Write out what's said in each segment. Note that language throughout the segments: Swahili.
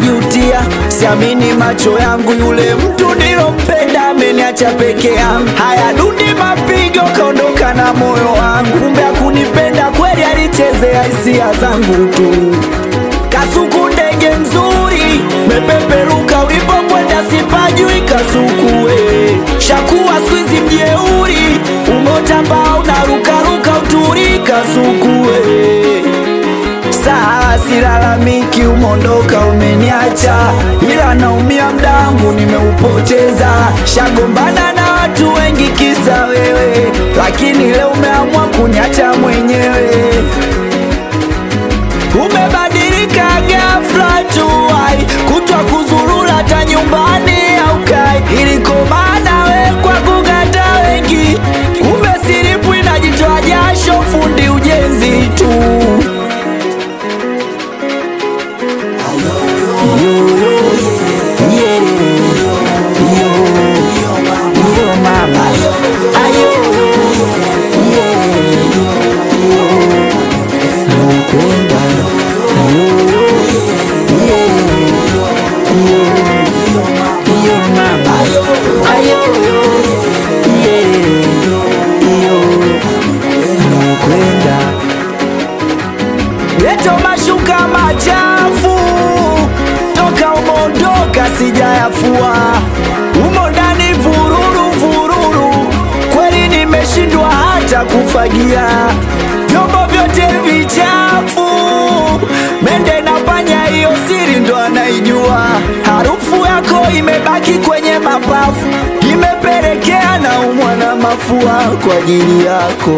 najutia, siamini macho yangu, yule mtu nilompenda ameniacha peke yangu. Haya dundi mapigo, kaondoka na moyo wangu, kumbe hakunipenda kweli, alichezea hisia zangu tu. Kasuku ndege mzuri, mepeperuka ulipokwenda, sipajui Kasuku we. Shakuwa squeeze mjeuri, umotamba unarukaruka uturi Kasuku we. Saa silalamiki, umondoka umeniacha, ila naumia mdangu nimeupoteza. Shagombana na watu wengi kisa wewe, lakini leo umeamua kuniacha mwenyewe. Umebadilika ghafla tu, ai kutwa kuzurura hata nyumbani aukai, ilikomana we kwa kugata wengi, kumbe siripu inajitoa jasho, fundi ujenzi tu. Leto mashuka machafu toka umondoka sijayafua, umo ndani vururu vururu, kweli nimeshindwa hata kufagia vyombo vyote vichafu, mende na panya, hiyo siri ndo anaijua. Harufu yako imebaki kwenye mapafu, imepelekea na umwa na mafua kwa ajili yako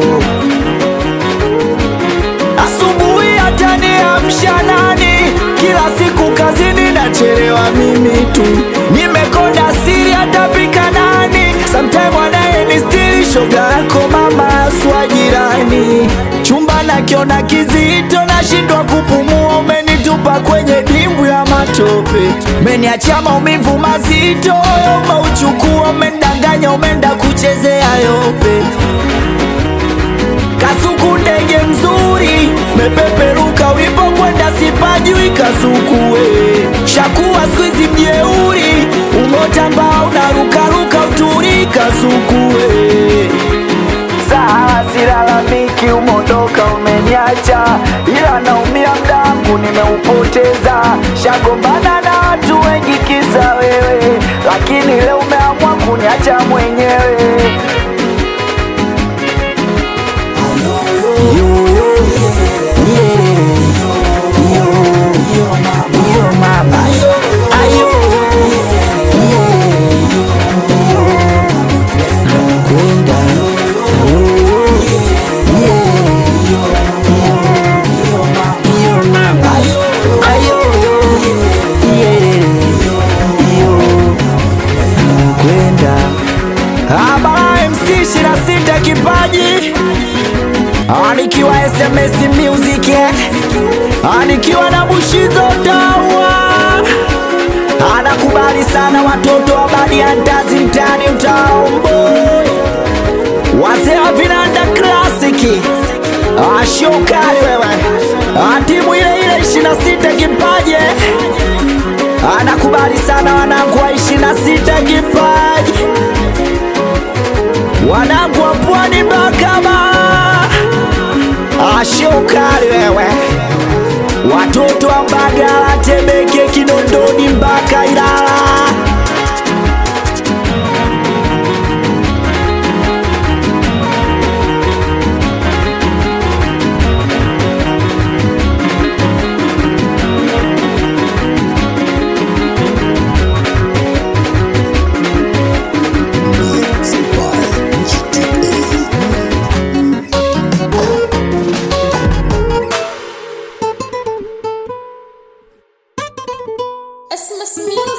asubuhi hata niamsha nani? Kila siku kazini nachelewa mimi tu, nimekonda siri atapika nani? Sometime wanaye ni stili shoga yako mama aswa jirani, chumba nakiona kizito, nashindwa kupumua, umenitupa kwenye dimbwi ya matope, umeniachia maumivu mazito, umeuchukua, umendanganya, umeenda kuchezea yope Kasuku ndege mzuri, mepeperuka ulipokwenda, sipajui Kasuku we. Shakuwa squeeze mjeuri, umotamba unarukaruka uturi Kasuku we. Saa silalamiki, umondoka umeniacha, ila naumia mdangu nimeupoteza. Shagombana na watu wengi kisa wewe, lakini leo umeamua kuniacha mwenyewe. Abara MC 26 kipaji Anikiwa SMS Music eh. Anikiwa na Bushizo Tawa Anakubali sana watoto wa badi ya ndazi mtani utaomboi Wazee wa vinanda klasiki Ashokali wewe Ah, timu ile ile 26 kipaji Anakubali sana wanangu wa 26 kipaji wanangu wa pwani Bakama, ashokali wewe, watoto wa Mbagala, Temeke, Kinondoni mpaka Ilala. Christmas music.